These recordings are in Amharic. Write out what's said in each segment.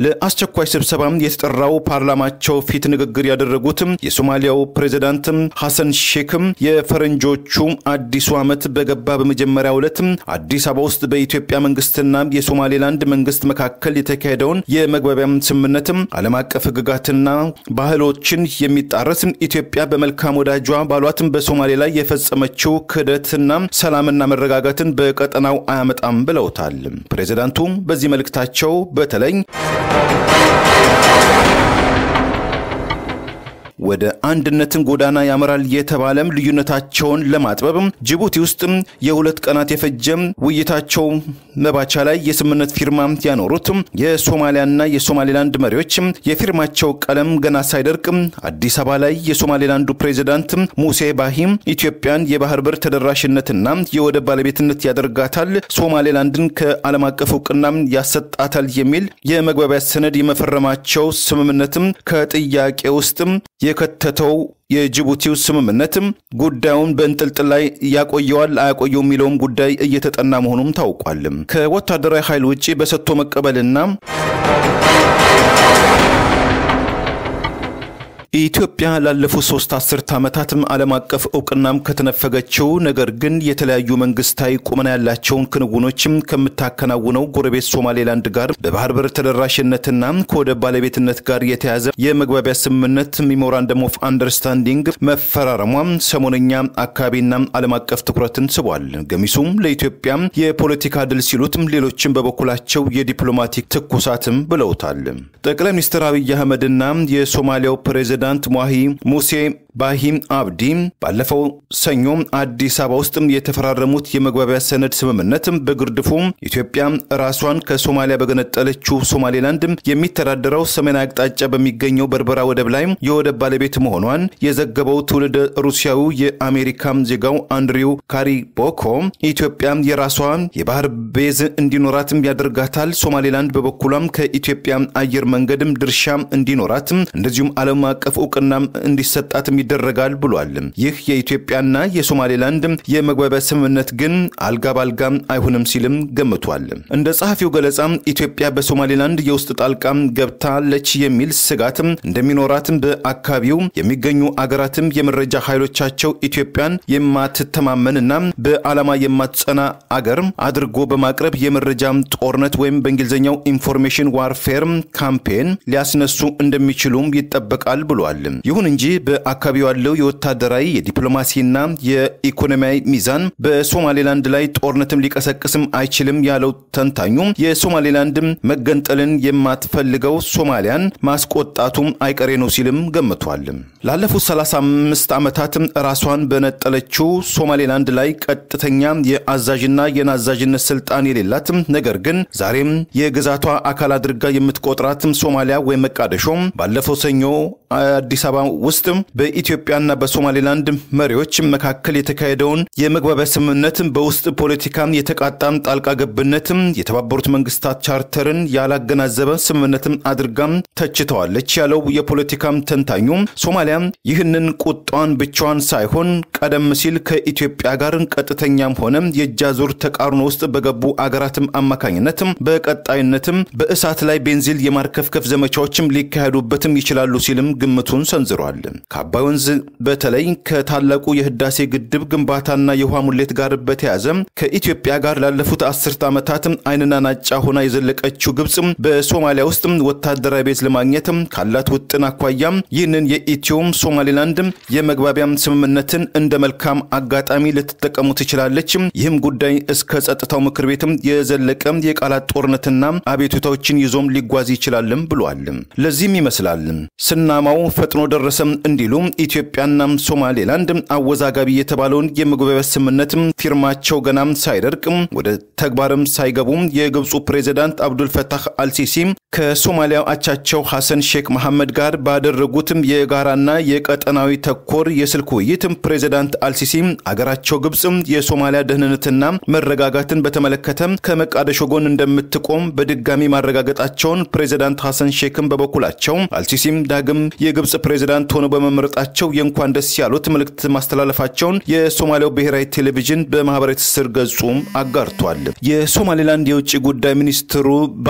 ለአስቸኳይ ስብሰባ የተጠራው ፓርላማቸው ፊት ንግግር ያደረጉት የሶማሊያው ፕሬዚዳንት ሐሰን ሼክም የፈረንጆቹ አዲሱ ዓመት በገባ በመጀመሪያው ዕለት አዲስ አበባ ውስጥ በኢትዮጵያ መንግስትና የሶማሌላንድ መንግስት መካከል የተካሄደውን የመግባቢያ ስምምነት ዓለም አቀፍ ህግጋትና ባህሎችን የሚጣረስ ኢትዮጵያ በመልካም ወዳጇ ባሏትም በሶማሌ ላይ የፈጸመችው ክህደትና ሰላምና መረጋጋትን በቀጠናው አያመጣም ብለውታል። ፕሬዚዳንቱ በዚህ መልእክታቸው በተለይ ወደ አንድነትን ጎዳና ያመራል የተባለም ልዩነታቸውን ለማጥበብ ጅቡቲ ውስጥ የሁለት ቀናት የፈጀ ውይይታቸው መባቻ ላይ የስምምነት ፊርማ ያኖሩት የሶማሊያና የሶማሌላንድ መሪዎች የፊርማቸው ቀለም ገና ሳይደርቅ አዲስ አበባ ላይ የሶማሌላንዱ ፕሬዚዳንት ሙሴ ባሂም ኢትዮጵያን የባህር በር ተደራሽነትና የወደብ ባለቤትነት ያደርጋታል፣ ሶማሌላንድን ከዓለም አቀፍ እውቅና ያሰጣታል የሚል የመግባቢያ ሰነድ የመፈረማቸው ስምምነትም ከጥያቄ ውስጥ የከተተው የጅቡቲው ስምምነትም ጉዳዩን በእንጥልጥል ላይ ያቆየዋል አያቆየው የሚለውም ጉዳይ እየተጠና መሆኑም ታውቋል። ከወታደራዊ ኃይል ውጭ በሰጥቶ መቀበልና ኢትዮጵያ ላለፉት ሶስት አስርት ዓመታትም ዓለም አቀፍ እውቅናም ከተነፈገችው ነገር ግን የተለያዩ መንግስታዊ ቁመና ያላቸውን ክንውኖችም ከምታከናውነው ጎረቤት ሶማሌላንድ ጋር በባህር በር ተደራሽነትና ከወደብ ባለቤትነት ጋር የተያዘ የመግባቢያ ስምምነት ሚሞራንደም ኦፍ አንደርስታንዲንግ መፈራረሟም ሰሞነኛ አካባቢና ዓለም አቀፍ ትኩረትን ስቧል። ገሚሱም ለኢትዮጵያ የፖለቲካ ድል ሲሉትም፣ ሌሎችም በበኩላቸው የዲፕሎማቲክ ትኩሳትም ብለውታል። ጠቅላይ ሚኒስትር አብይ አህመድና የሶማሊያው ፕሬዚዳንት ፕሬዚዳንት ሟሂ ሙሴ ባሂም አብዲ ባለፈው ሰኞ አዲስ አበባ ውስጥ የተፈራረሙት የመግባቢያ ሰነድ ስምምነት በግርድፉ ኢትዮጵያ ራሷን ከሶማሊያ በገነጠለችው ሶማሌላንድ የሚተዳደረው ሰሜን አቅጣጫ በሚገኘው በርበራ ወደብ ላይ የወደብ ባለቤት መሆኗን የዘገበው ትውልድ ሩሲያዊ የአሜሪካ ዜጋው አንድሪው ካሪቦኮ ኢትዮጵያ የራሷ የባህር ቤዝ እንዲኖራትም ያደርጋታል፣ ሶማሌላንድ በበኩሏም ከኢትዮጵያ አየር መንገድም ድርሻ እንዲኖራት እንደዚሁም ዓለም አቀፍ እውቅና እንዲሰጣትም ይደረጋል ብሏል። ይህ የኢትዮጵያና የሶማሌላንድ የመግባቢያ ስምምነት ግን አልጋ ባልጋ አይሆንም ሲልም ገምቷል። እንደ ጸሐፊው ገለጻ ኢትዮጵያ በሶማሌላንድ የውስጥ ጣልቃ ገብታለች የሚል ስጋት እንደሚኖራትም በአካባቢው የሚገኙ አገራትም የመረጃ ኃይሎቻቸው ኢትዮጵያን የማትተማመንና በዓላማ የማትጸና አገር አድርጎ በማቅረብ የመረጃ ጦርነት ወይም በእንግሊዝኛው ኢንፎርሜሽን ዋርፌር ካምፔን ሊያስነሱ እንደሚችሉም ይጠበቃል ብሏል። ይሁን እንጂ በአካባቢው ያለው የወታደራዊ የዲፕሎማሲና የኢኮኖሚያዊ ሚዛን በሶማሌላንድ ላይ ጦርነትም ሊቀሰቅስም አይችልም ያለው ተንታኙ የሶማሌላንድ መገንጠልን የማትፈልገው ሶማሊያን ማስቆጣቱም አይቀሬ ነው ሲልም ገምቷል። ላለፉት 35 ዓመታት ራሷን በነጠለችው ሶማሌላንድ ላይ ቀጥተኛ የአዛዥና የናዛዥነት ስልጣን የሌላት ነገር ግን ዛሬም የግዛቷ አካል አድርጋ የምትቆጥራትም ሶማሊያ ወይም መቃደሾ ባለፈው ሰኞ አዲስ አበባ ውስጥ በኢትዮጵያና በሶማሌላንድ መሪዎች መካከል የተካሄደውን የመግባቢያ ስምምነት በውስጥ ፖለቲካ የተቃጣም ጣልቃ ገብነትም የተባበሩት መንግስታት ቻርተርን ያላገናዘበ ስምምነትም አድርጋም ተችተዋለች ያለው የፖለቲካም ተንታኙ ሶማሊያ ይህንን ቁጣዋን ብቻዋን ሳይሆን ቀደም ሲል ከኢትዮጵያ ጋር ቀጥተኛም ሆነ የእጃዙር ተቃርኖ ውስጥ በገቡ አገራትም አማካኝነትም በቀጣይነትም በእሳት ላይ ቤንዚል የማርከፍከፍ ዘመቻዎችም ሊካሄዱበትም ይችላሉ ሲልም ግምቱን ሰንዝሯል። ከአባይ ወንዝ በተለይ ከታላቁ የህዳሴ ግድብ ግንባታና የውሃ ሙሌት ጋር በተያያዘ ከኢትዮጵያ ጋር ላለፉት አስርት ዓመታት አይንና ናጫ ሆና የዘለቀችው ግብጽ በሶማሊያ ውስጥ ወታደራዊ ቤዝ ለማግኘት ካላት ውጥን አኳያ ይህንን የኢትዮም ሶማሌላንድ የመግባቢያ ስምምነትን እንደ መልካም አጋጣሚ ልትጠቀሙ ትችላለች። ይህም ጉዳይ እስከ ጸጥታው ምክር ቤትም የዘለቀ የቃላት ጦርነትና አቤቱታዎችን ይዞም ሊጓዝ ይችላልም ብሏል። ለዚህም ይመስላል ስናማው ፈጥኖ ደረሰም እንዲሉ ኢትዮጵያና ሶማሌላንድ አወዛጋቢ የተባለውን የመግባቢያ ስምምነት ፊርማቸው ገናም ሳይደርቅ ወደ ተግባርም ሳይገቡ የግብፁ ፕሬዚዳንት አብዱልፈታህ አልሲሲ ከሶማሊያው አቻቸው ሐሰን ሼክ መሐመድ ጋር ባደረጉትም የጋራና የቀጠናዊ ተኮር የስልክ ውይይት ፕሬዚዳንት አልሲሲ አገራቸው ግብፅ የሶማሊያ ደህንነትና መረጋጋትን በተመለከተ ከመቃደሾ ጎን እንደምትቆም በድጋሚ ማረጋገጣቸውን ፕሬዚዳንት ሐሰን ሼክም በበኩላቸው አልሲሲም ዳግም የግብፅ ፕሬዚዳንት ሆነው በመመረጣቸው በመቀላቀላቸው የእንኳን ደስ ያሉት መልእክት ማስተላለፋቸውን የሶማሊያው ብሔራዊ ቴሌቪዥን በማህበራዊ ትስስር ገጹም አጋርቷል። የሶማሌላንድ የውጭ ጉዳይ ሚኒስትሩ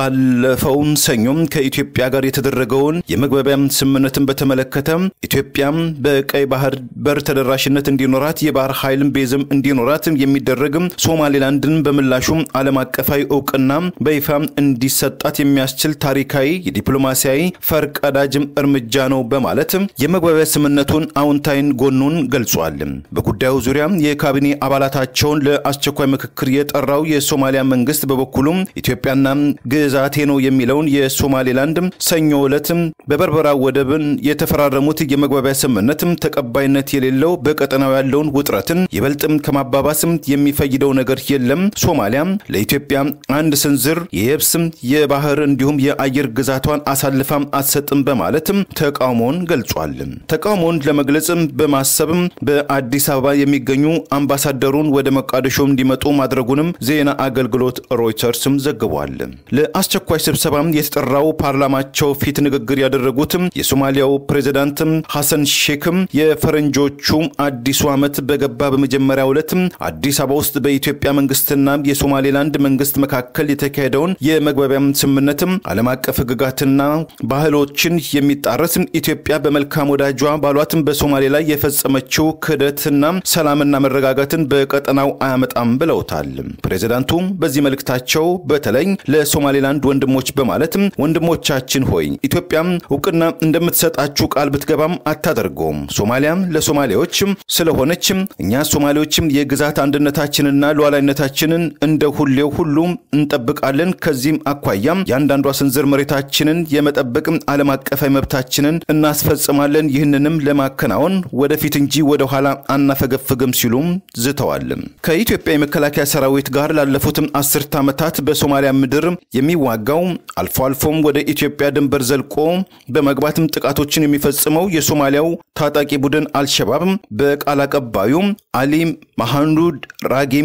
ባለፈውን ሰኞም ከኢትዮጵያ ጋር የተደረገውን የመግባቢያ ስምምነትን በተመለከተ ኢትዮጵያም በቀይ ባህር በር ተደራሽነት እንዲኖራት የባህር ኃይልም ቤዝም እንዲኖራት የሚደረግ ሶማሌላንድን በምላሹ ዓለም አቀፋዊ እውቅና በይፋ እንዲሰጣት የሚያስችል ታሪካዊ የዲፕሎማሲያዊ ፈርቀዳጅም እርምጃ ነው በማለት የመግባቢያ ስምምነቱን አዎንታዊን ጎኑን ገልጿል። በጉዳዩ ዙሪያ የካቢኔ አባላታቸውን ለአስቸኳይ ምክክር የጠራው የሶማሊያ መንግስት በበኩሉም ኢትዮጵያና ግዛቴ ነው የሚለውን የሶማሌላንድ ሰኞ ዕለት በበርበራ ወደብን የተፈራረሙት የመግባቢያ ስምምነት ተቀባይነት የሌለው በቀጠናው ያለውን ውጥረትን ይበልጥም ከማባባስም የሚፈይደው ነገር የለም። ሶማሊያ ለኢትዮጵያ አንድ ስንዝር የየብስ የባህር እንዲሁም የአየር ግዛቷን አሳልፋም አትሰጥም በማለትም ተቃውሞውን ገልጿል። ተቃውሞውን ለመግለጽ በማሰብም በአዲስ አበባ የሚገኙ አምባሳደሩን ወደ መቃደሾ እንዲመጡ ማድረጉንም ዜና አገልግሎት ሮይተርስም ዘግቧል። ለአስቸኳይ ስብሰባ የተጠራው ፓርላማቸው ፊት ንግግር ያደረጉትም የሶማሊያው ፕሬዚዳንት ሐሰን ሼክም የፈረንጆቹ አዲሱ ዓመት በገባ በመጀመሪያው ዕለት አዲስ አበባ ውስጥ በኢትዮጵያ መንግስትና የሶማሌላንድ መንግስት መካከል የተካሄደውን የመግባቢያ ስምምነትም ዓለም አቀፍ ሕግጋትና ባህሎችን የሚጣረስ ኢትዮጵያ በመልካም ወዳጇ ባሏትም በሶማሌ ላይ የፈጸመችው ክህደትና ሰላምና መረጋጋትን በቀጠናው አያመጣም ብለውታል። ፕሬዚዳንቱ በዚህ መልእክታቸው በተለይ ለሶማሌላንድ ወንድሞች በማለትም ወንድሞቻችን ሆይ ኢትዮጵያ እውቅና እንደምትሰጣችሁ ቃል ብትገባም አታደርገውም። ሶማሊያም ለሶማሌዎች ስለሆነች እኛ ሶማሌዎችም የግዛት አንድነታችንና ሉዓላዊነታችንን እንደ ሁሌው ሁሉ እንጠብቃለን። ከዚህም አኳያም የአንዳንዷ ስንዝር መሬታችንን የመጠበቅ ዓለም አቀፋዊ መብታችንን እናስፈጽማለን። ይህንንም ለማከናወን ወደፊት እንጂ ወደ ኋላ አናፈገፍግም ሲሉም ዝተዋል። ከኢትዮጵያ የመከላከያ ሰራዊት ጋር ላለፉትም አስርት ዓመታት በሶማሊያ ምድር የሚዋጋው አልፎ አልፎም ወደ ኢትዮጵያ ድንበር ዘልቆ በመግባትም ጥቃቶችን የሚፈጽመው የሶማሊያው ታጣቂ ቡድን አልሸባብ በቃል አቀባዩ አሊ መሐሙድ ራጊም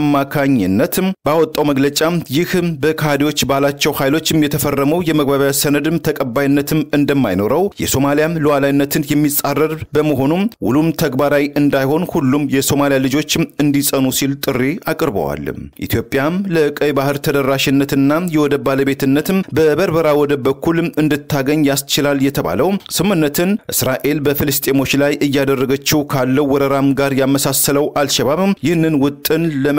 አማካኝነት ባወጣው መግለጫ ይህ በካሃዲዎች ባላቸው ኃይሎችም የተፈረመው የመግባቢያ ሰነድም ተቀባይነትም እንደማይኖረው የሶማሊያም ሉዓላዊነትን የሚጻረር በመሆኑም ውሉም ተግባራዊ እንዳይሆን ሁሉም የሶማሊያ ልጆችም እንዲጸኑ ሲል ጥሪ አቅርበዋል። ኢትዮጵያም ለቀይ ባህር ተደራሽነትና የወደብ ባለቤትነትም በበርበራ ወደብ በኩል እንድታገኝ ያስችላል የተባለው ስምምነትን እስራኤል በፍልስጤሞች ላይ እያደረገችው ካለው ወረራም ጋር ያመሳሰለው አልሸባብ ይህንን ውጥን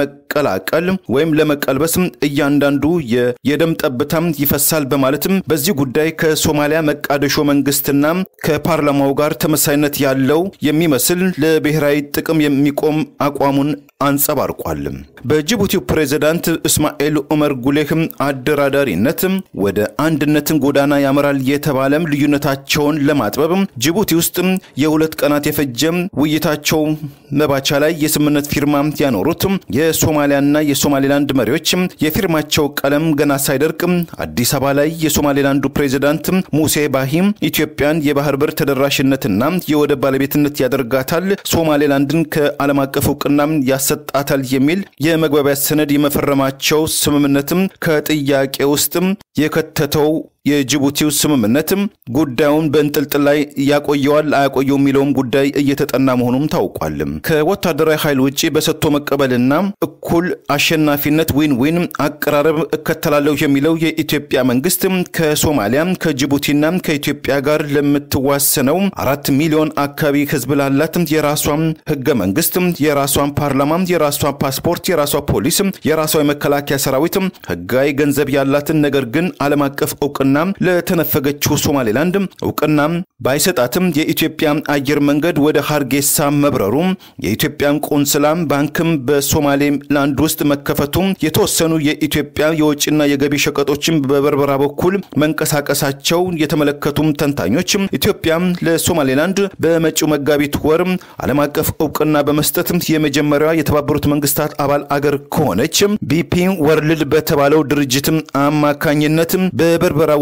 ለመቀላቀል ወይም ለመቀልበስ እያንዳንዱ የደም ጠብታም ይፈሳል በማለትም በዚህ ጉዳይ ከሶማሊያ መቃደሾ መንግስትና ከፓርላማው ጋር ተመሳይነት ያለው የሚመስል ለብሔራዊ ጥቅም የሚቆም አቋሙን አንጸባርቋል። በጅቡቲው ፕሬዝዳንት እስማኤል ዑመር ጉሌህም አደራዳሪነት ወደ አንድነትን ጎዳና ያመራል የተባለም ልዩነታቸውን ለማጥበብ ጅቡቲ ውስጥ የሁለት ቀናት የፈጀ ውይይታቸው መባቻ ላይ የስምምነት ፊርማ ያኖሩት የሶማሊያና የሶማሌላንድ መሪዎች የፊርማቸው ቀለም ገና ሳይደርቅ አዲስ አበባ ላይ የሶማሌላንዱ ፕሬዝዳንት ሙሴ ባሂም ኢትዮጵያን የባህር በር ተደራሽነትና የወደብ ባለቤትነት ያደርጋታል፣ ሶማሌላንድን ከዓለም አቀፍ እውቅና ያሰጣታል የሚል የመግባቢያ ሰነድ የመፈረማቸው ስምምነትም ከጥያቄ ውስጥም የከተተው የጅቡቲው ስምምነትም ጉዳዩን በእንጥልጥል ላይ ያቆየዋል አያቆየው የሚለውም ጉዳይ እየተጠና መሆኑም ታውቋል። ከወታደራዊ ኃይል ውጭ በሰጥቶ መቀበልና እኩል አሸናፊነት ዊን ዊን አቀራረብ እከተላለሁ የሚለው የኢትዮጵያ መንግስት ከሶማሊያ ከጅቡቲና ከኢትዮጵያ ጋር ለምትዋሰነው አራት ሚሊዮን አካባቢ ህዝብ ላላት የራሷ ህገ መንግስት፣ የራሷ ፓርላማ፣ የራሷ ፓስፖርት፣ የራሷ ፖሊስ፣ የራሷ የመከላከያ ሰራዊት ህጋዊ ገንዘብ ያላትን ነገር ግን ዓለም አቀፍ እውቅና ለተነፈገችው ሶማሌላንድ እውቅና ባይሰጣትም የኢትዮጵያ አየር መንገድ ወደ ሀርጌሳ መብረሩ የኢትዮጵያን ቆንስላ ባንክም በሶማሌላንድ ውስጥ መከፈቱ የተወሰኑ የኢትዮጵያ የውጭና የገቢ ሸቀጦችን በበርበራ በኩል መንቀሳቀሳቸው የተመለከቱም ተንታኞች ኢትዮጵያ ለሶማሌላንድ በመጪው መጋቢት ወር ዓለም አቀፍ እውቅና በመስጠት የመጀመሪያዋ የተባበሩት መንግስታት አባል አገር ከሆነች ቢፒ ወርልድ በተባለው ድርጅት አማካኝነት በበርበራ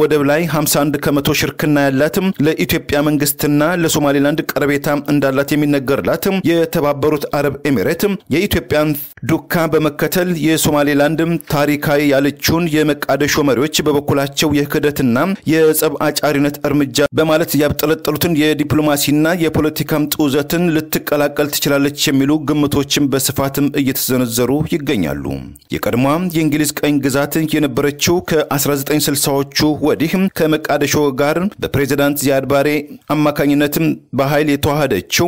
ወደብ ላይ 51 ከመቶ ሽርክና ያላት ለኢትዮጵያ መንግስትና ለሶማሌላንድ ቀረቤታ እንዳላት የሚነገርላት የተባበሩት አረብ ኤሚሬት የኢትዮጵያን ዱካ በመከተል የሶማሌላንድ ታሪካዊ ያለችውን የመቃደሾ መሪዎች በበኩላቸው የክህደትና የጸብ አጫሪነት እርምጃ በማለት ያብጠለጠሉትን የዲፕሎማሲና የፖለቲካም ጡዘትን ልትቀላቀል ትችላለች የሚሉ ግምቶችን በስፋትም እየተዘነዘሩ ይገኛሉ። የቀድሞ የእንግሊዝ ቀኝ ግዛት የነበረችው ከ1960ዎቹ ወዲህ ከመቃደሾ ጋር በፕሬዚዳንት ዚያድ ባሬ አማካኝነትም በኃይል የተዋሃደችው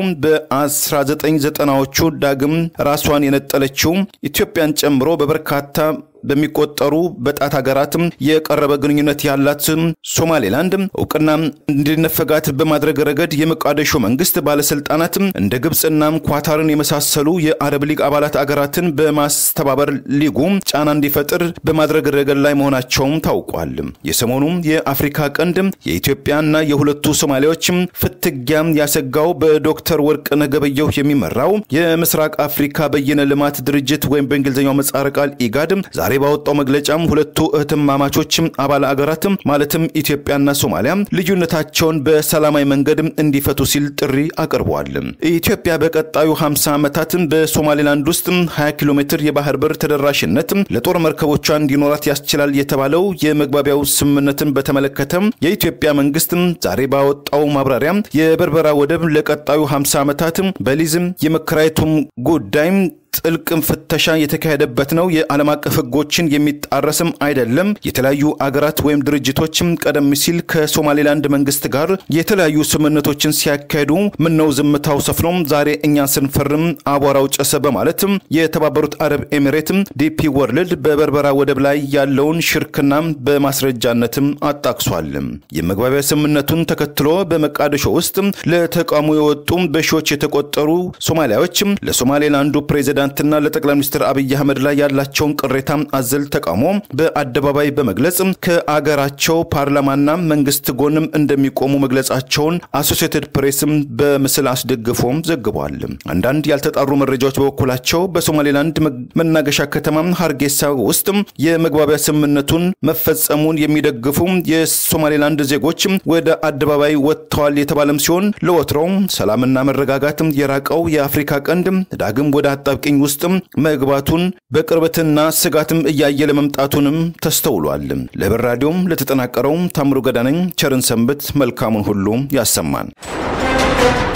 በ1990ዎቹ ዳግም ራሷን የነጠለችው ኢትዮጵያን ጨምሮ በበርካታ በሚቆጠሩ በጣት ሀገራትም የቀረበ ግንኙነት ያላት ሶማሌላንድ እውቅና እንዲነፈጋት በማድረግ ረገድ የሞቃዲሾ መንግስት ባለስልጣናት እንደ ግብፅና ኳታርን የመሳሰሉ የአረብ ሊግ አባላት አገራትን በማስተባበር ሊጉ ጫና እንዲፈጥር በማድረግ ረገድ ላይ መሆናቸውም ታውቋል። የሰሞኑ የአፍሪካ ቀንድ የኢትዮጵያና የሁለቱ ሶማሌዎች ፍትጊያ ያሰጋው በዶክተር ወርቅነህ ገበየሁ የሚመራው የምስራቅ አፍሪካ በየነ ልማት ድርጅት ወይም በእንግሊዝኛው ምህጻረ ቃል ኢጋድ ዛሬ ባወጣው መግለጫም ሁለቱ እህትማማቾች አባል አገራት ማለትም ኢትዮጵያና ሶማሊያ ልዩነታቸውን በሰላማዊ መንገድ እንዲፈቱ ሲል ጥሪ አቅርበዋል። ኢትዮጵያ በቀጣዩ 50 ዓመታት በሶማሌላንድ ውስጥ 20 ኪሎ ሜትር የባህር በር ተደራሽነት ለጦር መርከቦቿ እንዲኖራት ያስችላል የተባለው የመግባቢያው ስምምነትን በተመለከተ የኢትዮጵያ መንግስት ዛሬ ባወጣው ማብራሪያ የበርበራ ወደብ ለቀጣዩ 50 ዓመታት በሊዝም የመከራየቱም ጉዳይ ጥልቅ ፍተሻ የተካሄደበት ነው። የዓለም አቀፍ ሕጎችን የሚጣረስም አይደለም። የተለያዩ አገራት ወይም ድርጅቶችም ቀደም ሲል ከሶማሌላንድ መንግስት ጋር የተለያዩ ስምምነቶችን ሲያካሄዱ ምነው ዝምታው ሰፍኖም ዛሬ እኛ ስንፈርም አቧራው ጨሰ በማለትም የተባበሩት አረብ ኤሚሬትም ዲፒ ወርልድ በበርበራ ወደብ ላይ ያለውን ሽርክና በማስረጃነትም አጣቅሷል። የመግባቢያ ስምምነቱን ተከትሎ በመቃደሾ ውስጥ ለተቃውሞ የወጡ በሺዎች የተቆጠሩ ሶማሊያዎች ለሶማሌላንዱ ፕሬዚዳንት ና ለጠቅላይ ሚኒስትር አብይ አህመድ ላይ ያላቸውን ቅሬታ አዘል ተቃውሞ በአደባባይ በመግለጽ ከአገራቸው ፓርላማና መንግስት ጎንም እንደሚቆሙ መግለጻቸውን አሶሲየትድ ፕሬስም በምስል አስደግፎም ዘግቧል። አንዳንድ ያልተጣሩ መረጃዎች በበኩላቸው በሶማሌላንድ መናገሻ ከተማ ሀርጌሳ ውስጥ የመግባቢያ ስምምነቱን መፈጸሙን የሚደግፉ የሶማሌላንድ ዜጎች ወደ አደባባይ ወጥተዋል የተባለም ሲሆን ለወትሮው ሰላምና መረጋጋት የራቀው የአፍሪካ ቀንድ ዳግም ወደ አጣብቂኝ ውስጥ መግባቱን በቅርበትና ስጋትም እያየለ መምጣቱንም ተስተውሏል። ለብር ራዲዮም ለተጠናቀረው ታምሩ ገዳነኝ ቸርን ሰንብት፣ መልካሙን ሁሉ ያሰማን።